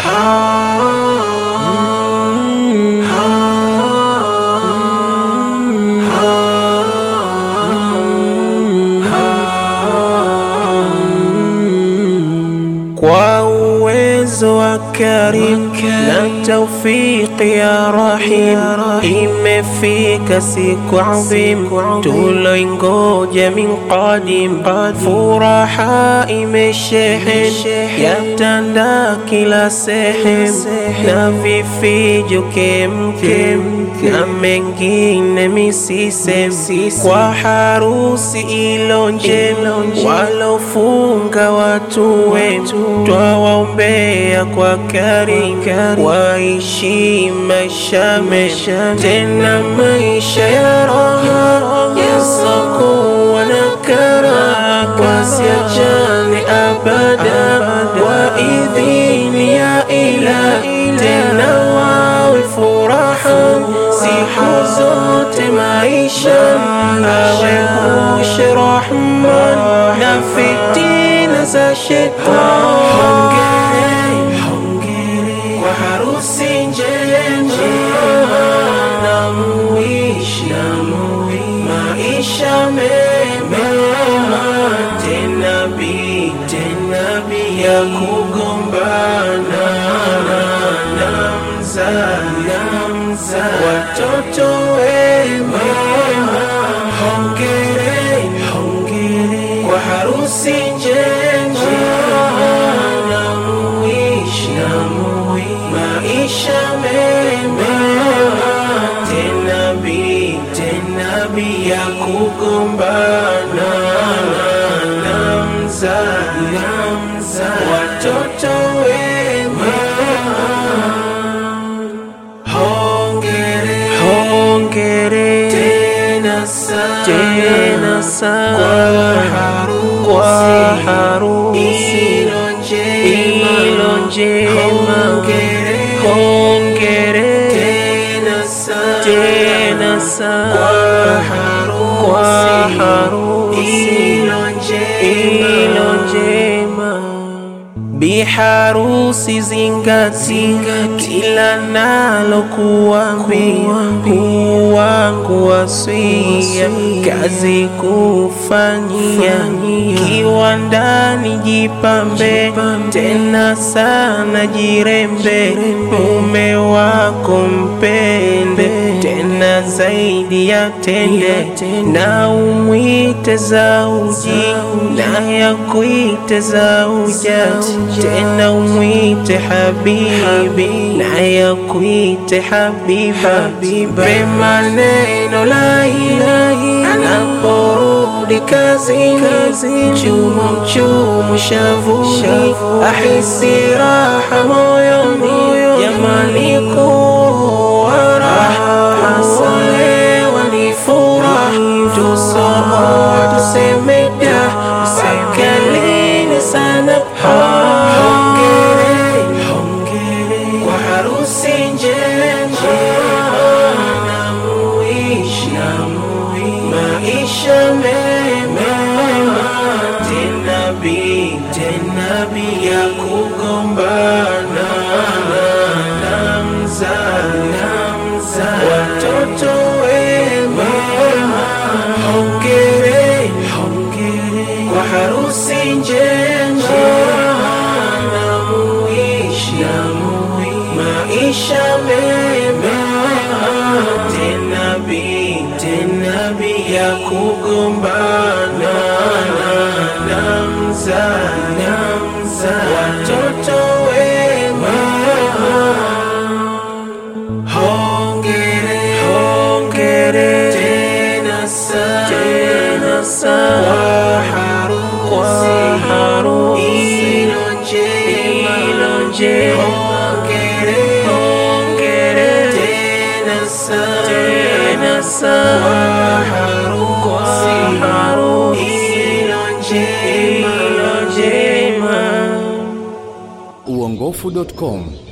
kwa uwezo wa Karim na taufiki ya Rahim, imefika siku adhim tuloingoja min qadim. Furaha imeshehen yatanda kila sehem, na vifijo kemkem na mengine misisem, kwa harusi ilo njema walofunga watu wema, twawaombea kwa Karim waishi maisha mema, tena maisha ya raha yasokuwa na kara, wasiachane abada kwa idhini ya Ilahi, tena wawe furaha siku zote maisha, awepushe Rahman na fitina za shetani. Hongere kwa harusi njema na muishi maisha mema, tena bi tena bi ya kugombana na mzazi watoto wema. Hongere hongere kwa harusi njema na muishi maisha mema, tena bi tena bi ya kugombana na mzazi watoto wema. Hongere, hongere tena sana, tena sana kwa harusi, kwa harusi ilo njema, ilo njema. Hongere, hongere tena sana, tena sana kwa harusi, kwa harusi ilo njema, ilo njema. Biharusi zingati kila nalo kuambia, huu wangu wasia kazi kufanyia, kiwandani jipambe tena sana jirembe, mume wako mpende tena zaidi ya tende, na umwite zauji na yakuite zauja tena umwite habibi na yakuite habiba, be maneno laini anaporudi kazini, mchumu mchumu shavuni, ahisi raha moyoni, jamani kuwa raha hasolewa ni furaha, tusoa tuseme da sakalini sana Hongere, hongere kwa harusi njema na muishi maisha mema, tena bi tena bi ya kugombana na mzazi watoto wema. Hongere, hongere kwa harusi njema na muishi maisha mema, tena bi tena bi ya kugombana na mzazi watoto wema. Hongere, hongere tena sana, tena sana kwa harusi ilo njema, ilo njema. Hongere, hongere tena sana, tena sana kwa harusi ilo njema, ilo njema. uongofu.com